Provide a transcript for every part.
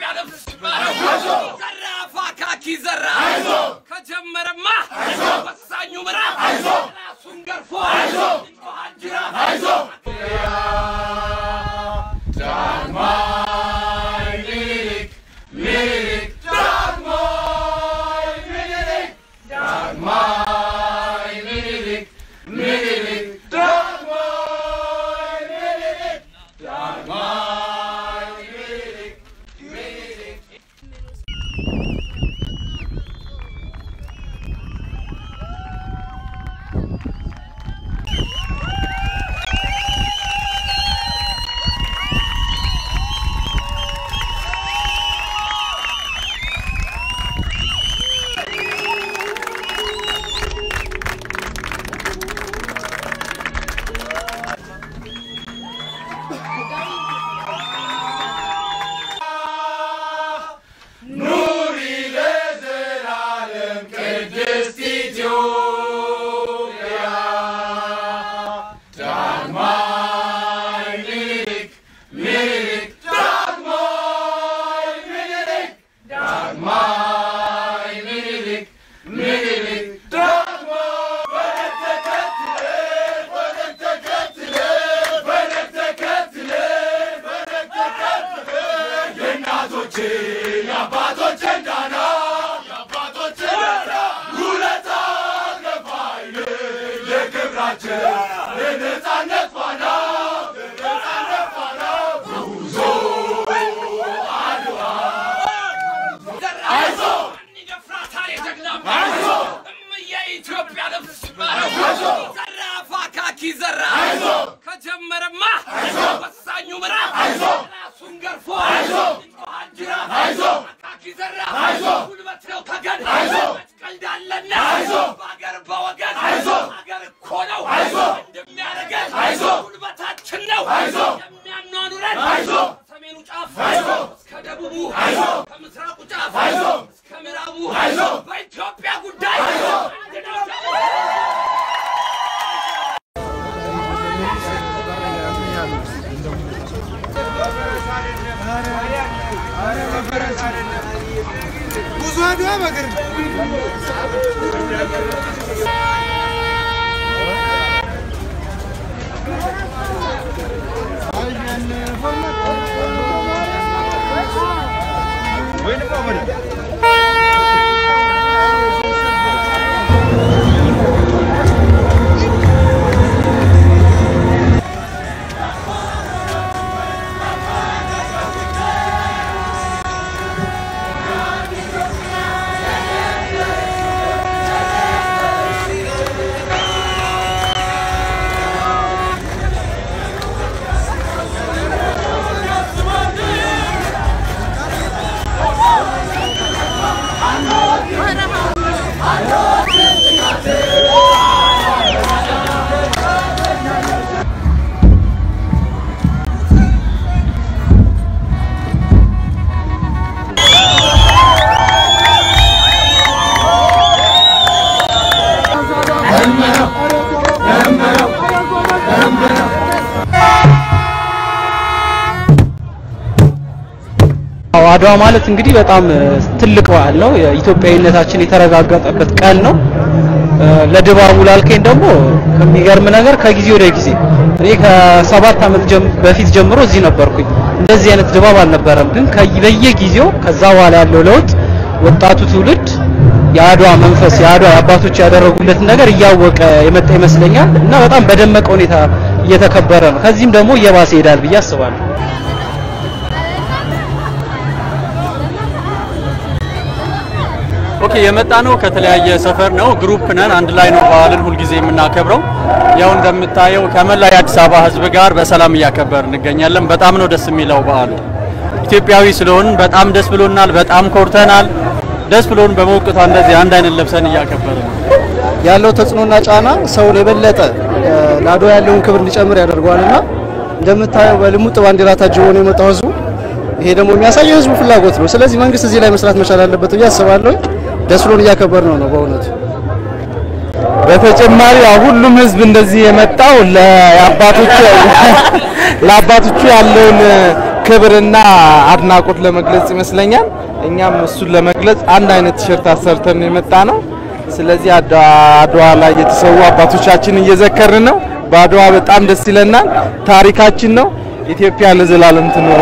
የኢትዮጵያ ልብስ ዘራፍ አካኪ ዘራ ከጀመረማ ወሳኙ ምዕራፍ ራሱን ገርፎ ይጮሃል ጅራፍ ይደፍራታል የጀግናም እምዬ ኢትዮጵያ ልብስ ዘራፍ አካኪ ዘራ ከጀመረማ ወሳኙ ምዕራፍ ራሱን ገርፎ ይጮሃል ጅራፍ አካኪ ዘራ ጉልበት ነው ተገን ቀልዳለና በአገር በወገን አገር እኮ ነው እንደሚያደርገን ጉልበታችን ነው የሚያኗኑረን ከሰሜኑ ጫፍ እስከ ደቡቡ ከምስራቁ ጫፍ እስከ ምዕራቡ በኢትዮጵያ ጉዳይ አንድ ነው። ብዙ አድዋ በእግር አዎ አድዋ ማለት እንግዲህ በጣም እ, ትልቅ በዓል ነው። የኢትዮጵያዊነታችን የተረጋገጠበት ቀን ነው። እ, ለድባቡ ላልከኝ ደግሞ ከሚገርም ነገር ከጊዜ ወደ ጊዜ እኔ ከሰባት ዓመት ጀም- በፊት ጀምሮ እዚህ ነበርኩኝ። እንደዚህ አይነት ድባብ አልነበረም። ግን ከይ- በየጊዜው ከዛ በኋላ ያለው ለውጥ ወጣቱ ትውልድ የአድዋ መንፈስ የአድዋ አባቶች ያደረጉለትን ነገር እያወቀ የመጣ ይመስለኛል እና በጣም በደመቀ ሁኔታ እየተከበረ ነው። ከዚህም ደግሞ እየባሰ ይሄዳል ብዬ አስባለሁ። ኦኬ የመጣ ነው ከተለያየ ሰፈር ነው። ግሩፕ ነን። አንድ ላይ ነው በዓልን ሁልጊዜ የምናከብረው። ያው እንደምታየው ከመላ የአዲስ አበባ ሕዝብ ጋር በሰላም እያከበር እንገኛለን። በጣም ነው ደስ የሚለው በዓሉ። ኢትዮጵያዊ ስለሆን በጣም ደስ ብሎናል። በጣም ኮርተናል። ደስ ብሎን በመውቅቷ እንደዚህ አንድ አይነት ለብሰን እያከበርን ነው። ያለው ተጽዕኖና ጫና ሰውን የበለጠ እ፣ ለአድዋ ያለውን ክብር እንዲጨምር ያደርገዋልና እንደምታየው በልሙጥ ባንዲራ ታጅቦ ነው የመጣው ህዝቡ። ይሄ ደግሞ የሚያሳየው የህዝቡ ፍላጎት ነው። ስለዚህ መንግስት እዚህ ላይ መስራት መቻል አለበት ብዬ አስባለሁ። ደስ ብሎን እያከበር ነው ነው በእውነቱ በተጨማሪ ያው ሁሉም ህዝብ እንደዚህ የመጣው ለአባቶቹ ለአባቶቹ ያለውን ክብርና አድናቆት ለመግለጽ ይመስለኛል። እኛም እሱን ለመግለጽ አንድ አይነት ቲሸርት አሰርተን ነው የመጣ ነው። ስለዚህ አድዋ ላይ የተሰዉ አባቶቻችን እየዘከርን ነው። በአድዋ በጣም ደስ ይለናል። ታሪካችን ነው። ኢትዮጵያ ለዘላለም ትኖር።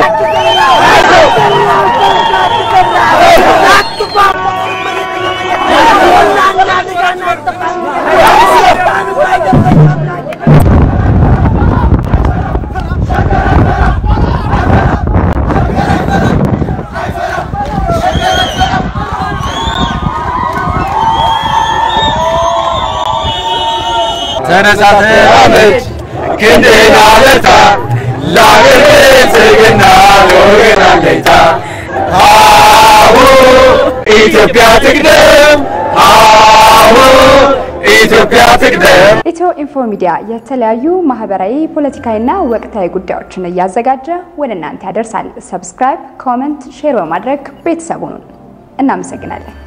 ተነሳ ተራመድ ክንድህን አበርታ ለአገር ብልጽግና ለወገን አለኝታ አሁ ኢትዮጵያ ትቅደም አሁ ኢትዮጵያ ትቅደም ኢትዮ ኢንፎ ሚዲያ የተለያዩ ማህበራዊ፣ ፖለቲካዊና ወቅታዊ ጉዳዮችን እያዘጋጀ ወደ እናንተ ያደርሳል። ሰብስክራይብ፣ ኮመንት፣ ሼር በማድረግ ቤተሰቡን እናመሰግናለን።